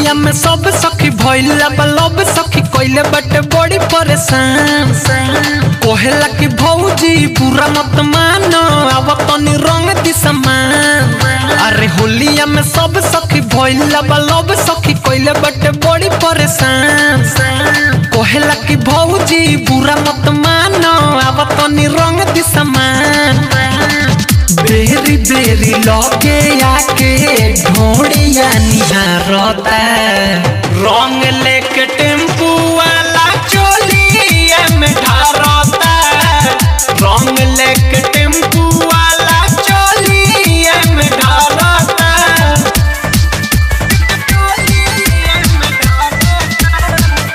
होलिया में सब सखी भइला बलब सखी कइले बटे बड़ी परेशान कोहेला की भौजी पूरा मत मानो अब तनी रंग दी समान अरे होलिया में सब सखी भइला बलब सखी कइले बटे बड़ी परेशान कोहेला की भौजी पूरा मत मानो अब तनी रंग दी समान बेरी बेरी लगे आके ढोड़िया निहारता रंग लेके टेम्पू वाला चोलिया में ढारता रंग लेके टेम्पू वाला चोलिया में ढारता चोलिया में ढारता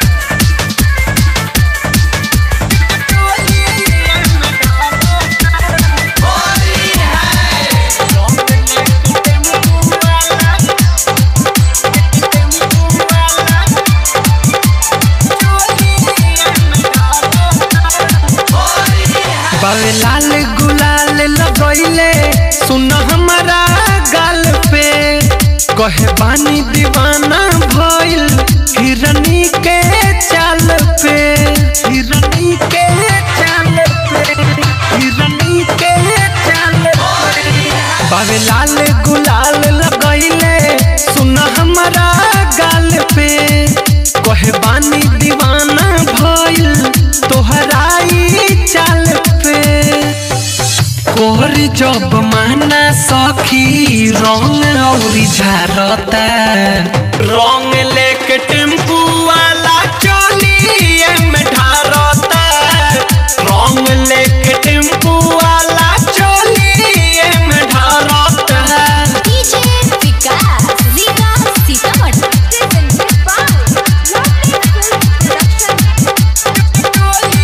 चोलिया में बावे लाल गुलाल लगैले सुन हमारा गाल पे कहे बानी दीवाना भइल हिरनी के चाल पे हिरनी के चाल पे हिरनी के चाल पे बावे लाल गुलाल लगैले सुन हमारा गाल पे कहे बानी दीवाना भइल तोहराई चाल पे कोहरी जब माना सखी रंग औरी झारता रंग लेके टेम्पू वाला चोलिए में ढारता रंग लेके टेम्पू वाला चोलिए में ढारता DJ Vikas, Riga Sitamat, presented by Lovely Film Production.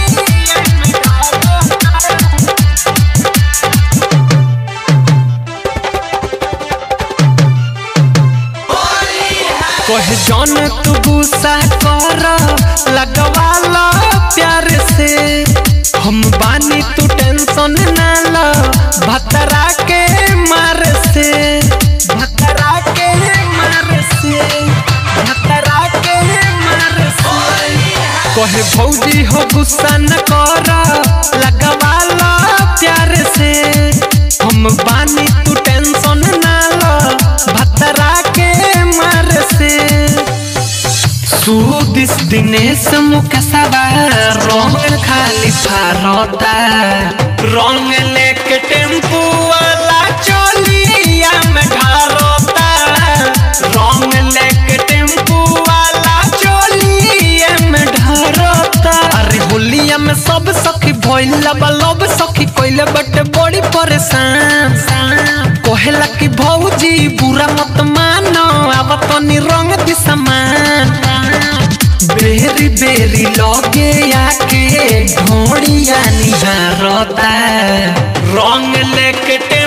कहे जौन तू गुस्सा कर लगवाला प्यार से हम बानी तू टेंशन ना लो भतरा के मार से भतरा के मार से भतरा के मार से कहे भौजी हो गुस्सा न कर लगवाला प्यार से हम बानी तू टेंशन ना लो भतरा के मार से सुदिस दिनेश मुख सवार रंग खाली फारता रंग लेके टेम्पू वाला चोलिया में ढारता रंग लेके टेम्पू वाला चोलिया में ढारता अरे होलिया में सब सखी भइला बलब सखी कइले बटे बड़ी परेशान कोहेला की भौजी बुरा मत मानो अब तनी रंग दी समान बेरी बेरी लगे आके ढोड़िया निहारता रंग लेके